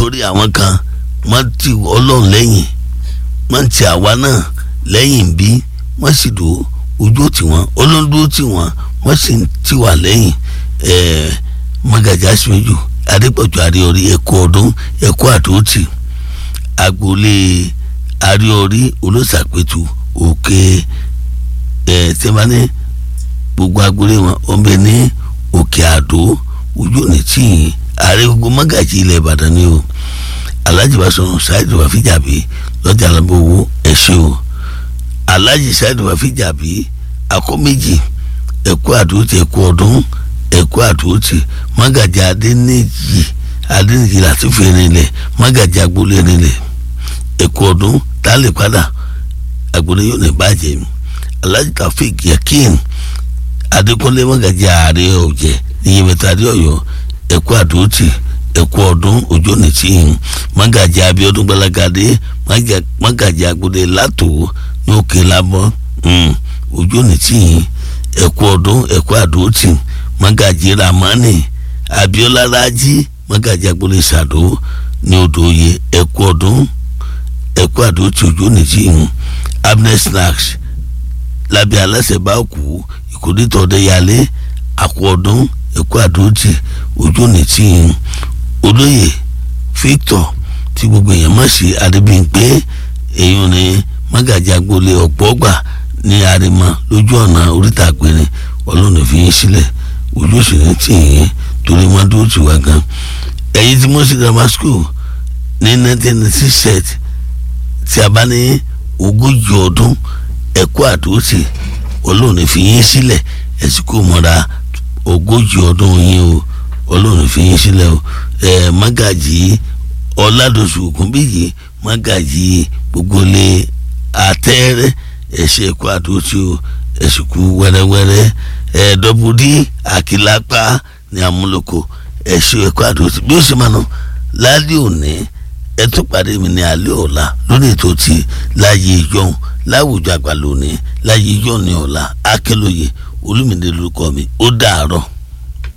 torí àwọn kan wọ́n ti ọlọ́run lẹ́yìn wọ́n ti àwa náà lẹ́yìn bí wọ́n sì dúró ojú tì wọ́n olóńdúró tì wọ́n wọ́n sì ti wà lẹ́yìn mọ́gàjà síwájú adépọ̀jù àríọ̀rí ẹ̀kọ́ ọdún ẹ̀kọ́ àdóòtì agboolé àríọ̀rí olóṣàpẹ̀tù òkè ẹ̀ tẹ́mání gbogbo agboolé wọn ọ̀nbẹ ní òkè àdó ojú òní tìyìn ààrẹ gbogbo mọ́gàjì ilẹ̀ ìbàdàn ni o alhaji basọ̀rọ̀ ṣáìdù wàfíjàbí lọ́jà alábọ̀wọ́ ẹ̀ṣẹ́ o alhaji ṣáìdù wàfíjàbí akọ́ méjì ẹ̀kọ́ àdóòtì ẹ̀kọ́ ọdún ẹ̀kọ́ àdóòtì mọ́gàjì adẹ́nìjì adẹ́nìjì láti fi rinlẹ̀ mọ́gàjì agboolé rinlẹ̀ ẹ̀kọ́ ọdún tálẹ̀ padà agboolé yóò ní bàjẹ́ alhaji taofik yakin adékúnlé mọ́gàjì ààrẹ ọ̀jẹ̀ níyẹmẹta adé ọ̀yọ́ ẹ̀kọ́ àdóòtì ẹ̀kọ́ ọdún ọjọ́ nìtìyìn mọ́gàjì abíọ́dún gbalagadé mọ́gàjì agbóde látò ní òkè lábọ́ ọjọ́ nìtìyìn ẹ̀kọ́ ọdún ẹ̀kọ́ àdóòtì mọ́gàjì ramani abíọ́lá rájí mọ́gàjì agbóde sàdó ní odò oyè ẹ̀kọ́ ọdún ẹ̀kọ́ àdóòtì ọjọ́ nìtìyìn abner snacks lábẹ́ aláṣẹ bá kú ìkórìtọ̀ ọ̀dẹ́yàlé àkọ́ ọdún ẹ̀kọ́ àdóòtì ọjọ́ nìtìyìn olóyè victor tí gbogbo èèyàn mọ̀ sí adébíyìnpé èèyàn ní mágàjì agboolé ọ̀pọ̀gbà ní àrèmọ lójú ọ̀nà oríta àpẹẹrẹ ọlọ́run fi yín sílẹ̀ ojú òsì ní tìyín torí wọn dúró tì wá gan ẹ̀yin tí mọ́sí grammar school ní nineteen ninety six tí a bá ní ogójì ọdún ẹ̀kọ́ àdóòtì ọlọ́run fi yín sílẹ̀ ẹ̀sìn kò mọ́ra ogójì ọdún yín o ọlọ́run fi yín sílẹ̀ o ẹ magaji ọ̀làdọ̀sù ògúnbíyì magaji gbogbo lé àtẹ́rẹ́ ẹ̀ṣẹ̀ ẹ̀kọ́ àdótì o ẹ̀sìnkú wẹ́rẹ́wẹ́rẹ́ ẹ̀ dọ́bùdí àkìlápá ní amúlòkọ ẹ̀ṣẹ̀ ẹ̀kọ́ àdótì bí ó ṣe máa nù lálẹ́ òní ẹ tún pàdé mi ní alẹ́ ọ̀la lórí ètò tí láyé ìjọhún láwùjọ àgbà lónìí láyé ìjọ ní ọ̀la akẹ́lóye olúmìnira lórúkọ mi ó dàárọ̀.